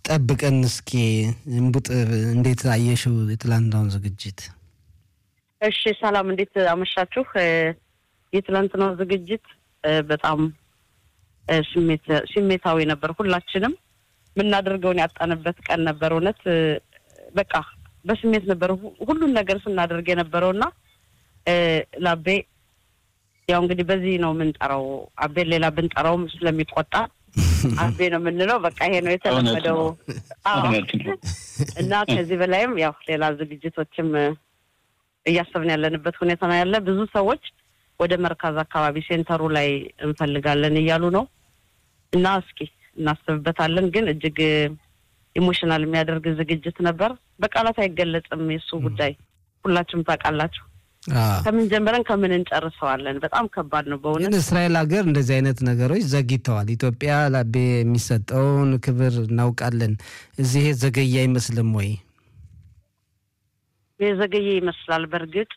ጠብቀን እስኪ እምቡጥ እንዴት አየሽው የትላንትናውን ዝግጅት? እሺ ሰላም፣ እንዴት አመሻችሁ? የትላንትናው ዝግጅት በጣም ስሜታዊ ነበር። ሁላችንም የምናደርገውን ያጣንበት ቀን ነበር። እውነት በቃ በስሜት ነበር ሁሉን ነገር ስናደርግ የነበረውና ለአቤ ያው እንግዲህ በዚህ ነው የምንጠራው። አቤን ሌላ ብንጠራውም ስለሚቆጣ አቤ ነው የምንለው። በቃ ይሄ ነው የተለመደው እና ከዚህ በላይም ያው ሌላ ዝግጅቶችም እያሰብን ያለንበት ሁኔታ ነው ያለ። ብዙ ሰዎች ወደ መርካዝ አካባቢ ሴንተሩ ላይ እንፈልጋለን እያሉ ነው እና እስኪ እናስብበታለን። ግን እጅግ ኢሞሽናል የሚያደርግ ዝግጅት ነበር። በቃላት አይገለጽም የእሱ ጉዳይ ሁላችሁም ታውቃላችሁ። ከምን ጀምረን ከምን እንጨርሰዋለን? በጣም ከባድ ነው በእውነት። ግን እስራኤል ሀገር እንደዚህ አይነት ነገሮች ዘግይተዋል። ኢትዮጵያ ለአቤ የሚሰጠውን ክብር እናውቃለን። እዚህ ዘገየ አይመስልም ወይ? የዘገየ ይመስላል። በእርግጥ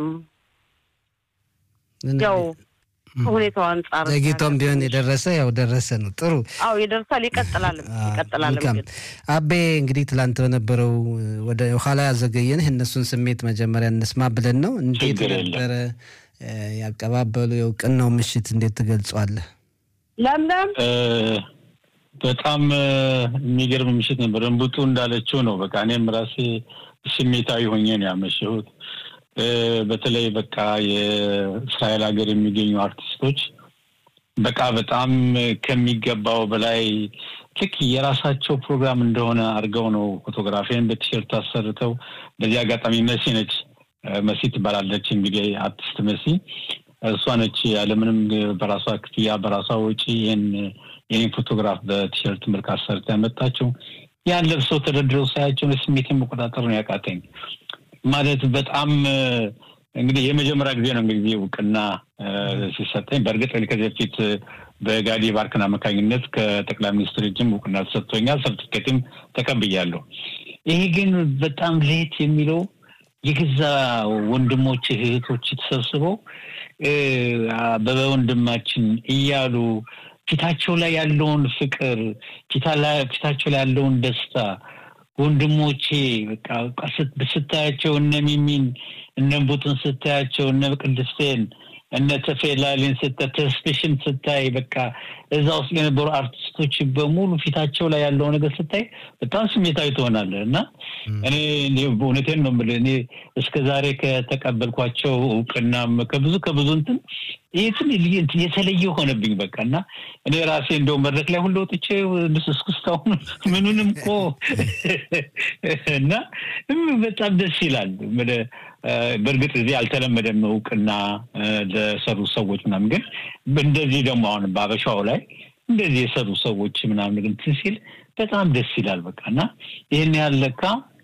ያው ከሁኔታው አንጻር ዘግይቶም ቢሆን የደረሰ ያው ደረሰ ነው። ጥሩ አዎ ይደርሳል፣ ይቀጥላል ይቀጥላል። መልካም አቤ እንግዲህ ትላንት በነበረው ወደ ኋላ ያዘገየንህ እነሱን ስሜት መጀመሪያ እንስማ ብለን ነው። እንዴት ነበረ ያቀባበሉ የእውቅናው ምሽት እንዴት ትገልጿለህ? ለምለም በጣም የሚገርም ምሽት ነበር። እንቡጡ እንዳለችው ነው። በቃ እኔም ራሴ ስሜታዊ ሆኜ ነው ያመሸሁት። በተለይ በቃ የእስራኤል ሀገር የሚገኙ አርቲስቶች በቃ በጣም ከሚገባው በላይ ልክ የራሳቸው ፕሮግራም እንደሆነ አድርገው ነው ፎቶግራፊን በቲሸርት አሰርተው። በዚህ አጋጣሚ መሲ ነች፣ መሲ ትባላለች እንግዲህ አርቲስት መሲ እሷ ነች ያለምንም በራሷ ክፍያ በራሷ ወጪ ይህን የኔን ፎቶግራፍ በቲሸርት መልክ አሰርታ ያመጣቸው። ያን ለብሰው ተደርድረው ሳያቸው ስሜትን መቆጣጠር ነው ያቃተኝ። ማለት በጣም እንግዲህ የመጀመሪያ ጊዜ ነው እንግዲህ እውቅና ሲሰጠኝ። በእርግጥ ከዚህ በፊት በጋዲ ባርክን አማካኝነት ከጠቅላይ ሚኒስትር እጅም እውቅና ተሰጥቶኛል፣ ሰርቲፊኬትም ተቀብያለሁ። ይሄ ግን በጣም ለየት የሚለው የገዛ ወንድሞች እህቶች ተሰብስበው በወንድማችን እያሉ ፊታቸው ላይ ያለውን ፍቅር ፊታቸው ላይ ያለውን ደስታ ወንድሞቼ በቃ ስታያቸው እነ ሚሚን እነ ቡጥን ስታያቸው እነ ቅድስቴን እነ ተፌላሊን ስታ ተስፔሽን ስታይ በቃ እዛ ውስጥ የነበሩ አርቲስቶች በሙሉ ፊታቸው ላይ ያለው ነገር ስታይ በጣም ስሜታዊ ትሆናለህ እና እኔ እውነቴን ነው የምልህ እኔ እስከ ዛሬ ከተቀበልኳቸው እውቅናም ከብዙ ከብዙ እንትን ይህትን የተለየ ሆነብኝ በቃ እና እኔ ራሴ እንደው መድረክ ላይ ሁሉ ወጥቼ እስክስታሁን ምኑንም እኮ እና በጣም ደስ ይላል። በእርግጥ እዚህ አልተለመደም እውቅና ለሰሩ ሰዎች ምናምን፣ ግን እንደዚህ ደግሞ አሁን በአበሻው ላይ እንደዚህ የሰሩ ሰዎች ምናምን እንትን ሲል በጣም ደስ ይላል በቃ እና ይህን ያለካ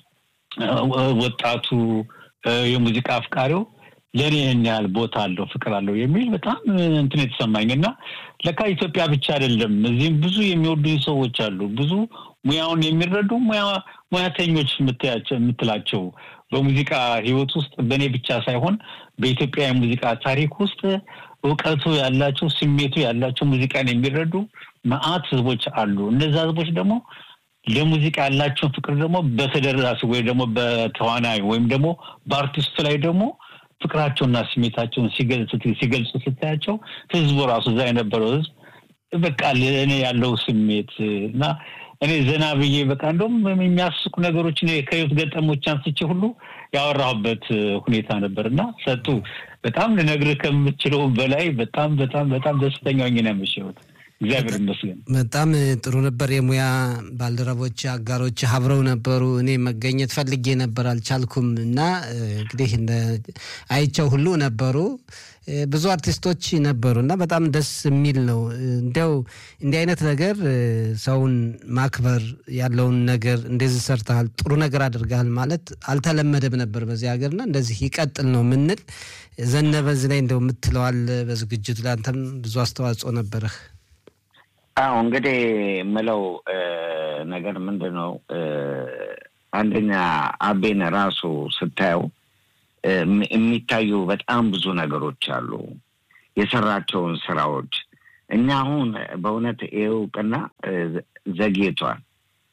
ወጣቱ የሙዚቃ አፍቃሪው ለእኔ ይህን ያህል ቦታ አለው ፍቅር አለው የሚል በጣም እንትን የተሰማኝ እና ለካ ኢትዮጵያ ብቻ አይደለም እዚህም ብዙ የሚወዱኝ ሰዎች አሉ። ብዙ ሙያውን የሚረዱ ሙያተኞች የምትላቸው በሙዚቃ ሕይወት ውስጥ በእኔ ብቻ ሳይሆን በኢትዮጵያ የሙዚቃ ታሪክ ውስጥ እውቀቱ ያላቸው ስሜቱ ያላቸው ሙዚቃን የሚረዱ መዓት ህዝቦች አሉ። እነዛ ህዝቦች ደግሞ ለሙዚቃ ያላቸውን ፍቅር ደግሞ በተደራሲ ወይም ደግሞ በተዋናይ ወይም ደግሞ በአርቲስቱ ላይ ደግሞ ፍቅራቸውና ስሜታቸውን ሲገልጹ ስታያቸው ህዝቡ ራሱ እዛ የነበረው ህዝብ በቃ ለእኔ ያለው ስሜት እና እኔ ዘና ብዬ በቃ እንደውም የሚያስቁ ነገሮች ከህይወት ገጠሞች አንስቼ ሁሉ ያወራሁበት ሁኔታ ነበር እና ሰጡ በጣም ልነግርህ ከምችለው በላይ በጣም በጣም በጣም ደስተኛ ሆኜ ነው ያመሸሁት። እግዚአብሔር ይመስገን። በጣም ጥሩ ነበር። የሙያ ባልደረቦች አጋሮች አብረው ነበሩ። እኔ መገኘት ፈልጌ ነበር አልቻልኩም እና እንግዲህ አይቸው ሁሉ ነበሩ። ብዙ አርቲስቶች ነበሩ እና በጣም ደስ የሚል ነው። እንዲያው እንዲህ አይነት ነገር ሰውን ማክበር ያለውን ነገር እንደዚህ ሰርተሃል፣ ጥሩ ነገር አድርገሃል ማለት አልተለመደም ነበር በዚህ ሀገርና እንደዚህ ይቀጥል ነው ምንል። ዘነበ እዚህ ላይ እንደው የምትለዋል በዝግጅቱ ላይ አንተም ብዙ አስተዋጽኦ ነበረህ። አዎ እንግዲህ የምለው ነገር ምንድን ነው፣ አንደኛ አቤን ራሱ ስታየው የሚታዩ በጣም ብዙ ነገሮች አሉ፣ የሰራቸውን ስራዎች። እኛ አሁን በእውነት ይህ እውቅና ዘግይቷል።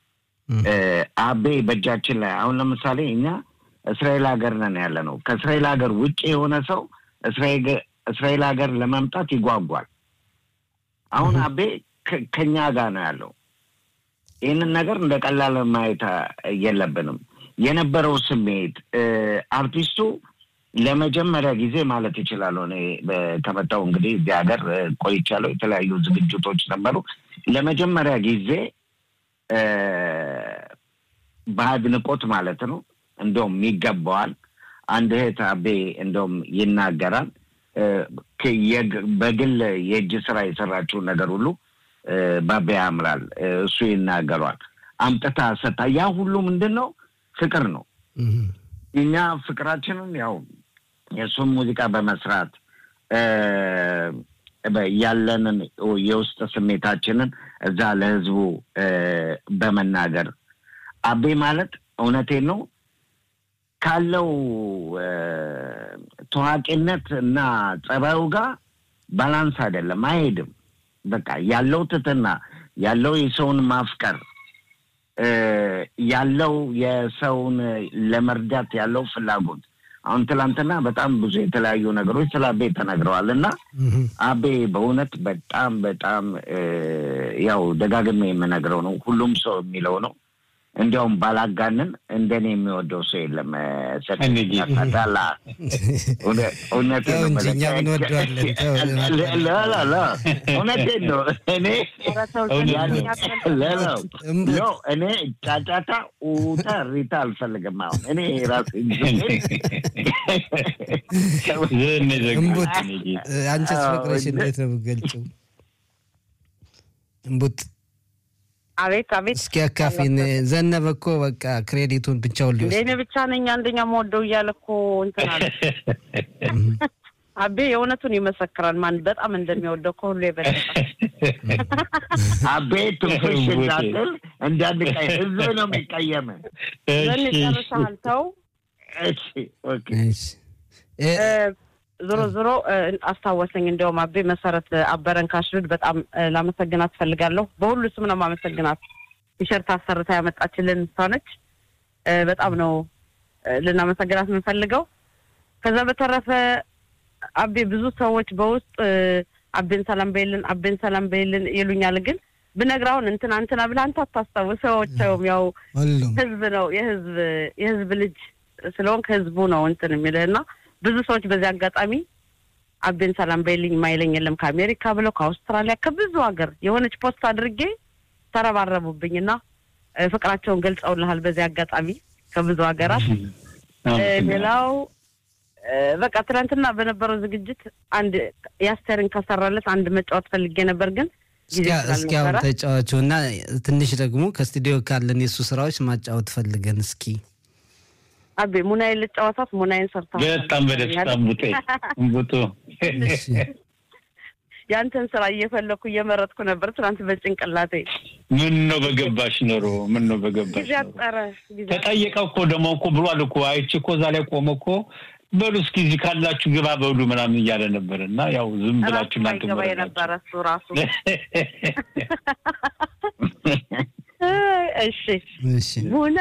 አቤ በእጃችን ላይ አሁን ለምሳሌ እኛ እስራኤል ሀገር ነን ያለ ነው። ከእስራኤል ሀገር ውጭ የሆነ ሰው እስራኤል ሀገር ለመምጣት ይጓጓል። አሁን አቤ ከኛ ጋር ነው ያለው። ይህንን ነገር እንደ ቀላል ማየት የለብንም። የነበረው ስሜት አርቲስቱ ለመጀመሪያ ጊዜ ማለት ይችላለሁ እኔ ከመጣሁ እንግዲህ እዚህ ሀገር ቆይቻለሁ። የተለያዩ ዝግጅቶች ነበሩ። ለመጀመሪያ ጊዜ በአድናቆት ማለት ነው እንደውም ይገባዋል። አንድ እህት አቤ እንደውም ይናገራል። በግል የእጅ ስራ የሰራችውን ነገር ሁሉ ባቤ ያምራል። እሱ ይናገሯል። አምጥታ ሰታ ያ ሁሉ ምንድን ነው ፍቅር ነው። እኛ ፍቅራችንን ያው የእሱን ሙዚቃ በመስራት ያለንን የውስጥ ስሜታችንን እዛ ለህዝቡ በመናገር አቤ ማለት እውነቴን ነው ካለው ታዋቂነት እና ጸባዩ ጋር ባላንስ አይደለም፣ አይሄድም። በቃ ያለው ትትና ያለው የሰውን ማፍቀር ያለው የሰውን ለመርዳት ያለው ፍላጎት አሁን ትላንትና በጣም ብዙ የተለያዩ ነገሮች ስለ አቤ ተነግረዋል እና አቤ በእውነት በጣም በጣም ያው ደጋግሜ የምነግረው ነው፣ ሁሉም ሰው የሚለው ነው። እንዲያውም ባላጋንን እንደኔ የሚወደው ሰው የለም። ሰዳላ እውነቴን ነው። እኔ እኔ ጫጫታ ኡታ ሪታ አልፈልግም። አሁን እኔ ራስ እምቡጥ አንቺስ ፍቅረሽ እንዴት ነው የምትገልጪው? እምቡጥ አቤት አቤት፣ እስኪ አካፊን። ዘነበ እኮ በቃ ክሬዲቱን ብቻውን ሊወስድ እኔ ብቻ ነኝ አንደኛ መወደው እያለ እኮ እንትን አለ። አቤ የእውነቱን ይመሰክራል። ማን በጣም እንደሚወደው ከሁሉ የበለጠ አቤ ትንፍሽ እንዳትል እንዳንቀይ ህዝብ ነው የሚቀየም። ዘን ጨርሰሃል። ተው ዞሮ ዞሮ አስታወሰኝ። እንዲያውም አቤ መሰረት አበረን ካሽርድ በጣም ላመሰግናት ትፈልጋለሁ። በሁሉ ስም ነው ማመሰግናት። ቲሸርት አሰርታ ያመጣችልን እሷ ነች። በጣም ነው ልናመሰግናት የምንፈልገው። ከዛ በተረፈ አቤ ብዙ ሰዎች በውስጥ አቤን ሰላም በይልን፣ አቤን ሰላም በይልን ይሉኛል። ግን ብነግርህ አሁን እንትና እንትና ብለህ አንተ አታስታውሰውም። ያው ህዝብ ነው የህዝብ የህዝብ ልጅ ስለሆንክ ህዝቡ ነው እንትን የሚልህ እና ብዙ ሰዎች በዚህ አጋጣሚ አቤን ሰላም በይልኝ ማይለኝ የለም ከአሜሪካ ብለው ከአውስትራሊያ ከብዙ ሀገር የሆነች ፖስት አድርጌ ተረባረቡብኝ እና ፍቅራቸውን ገልጸውልሃል በዚህ አጋጣሚ ከብዙ ሀገራት። ሌላው በቃ ትናንትና በነበረው ዝግጅት አንድ የአስቴርን ከሰራለት አንድ መጫወት ፈልጌ ነበር ግን እስኪ አሁን ተጫዋቹ እና ትንሽ ደግሞ ከስቱዲዮ ካለን የእሱ ስራዎች ማጫወት ፈልገን እስኪ አቤ ሙናዬን ልጫወታት ሙናዬን ሰርታ በጣም በደስታ እምቡጤ እምቡጡ ያንተን ስራ እየፈለኩ እየመረጥኩ ነበር ትናንት በጭንቅላቴ። ምን ነው በገባሽ ኖሮ ምን ነው በገባሽ ጊዜ አጠረ። ተጠየቀ እኮ ደግሞ እኮ ብሏል እኮ አይቼ እኮ እዛ ላይ ቆመ እኮ በሉ እስኪ እዚህ ካላችሁ ግባ በሉ ምናምን እያለ ነበር እና ያው ዝም ብላችሁ እናንተ ገባ የነበረ እሱ ራሱ እሺ እሺ ሙና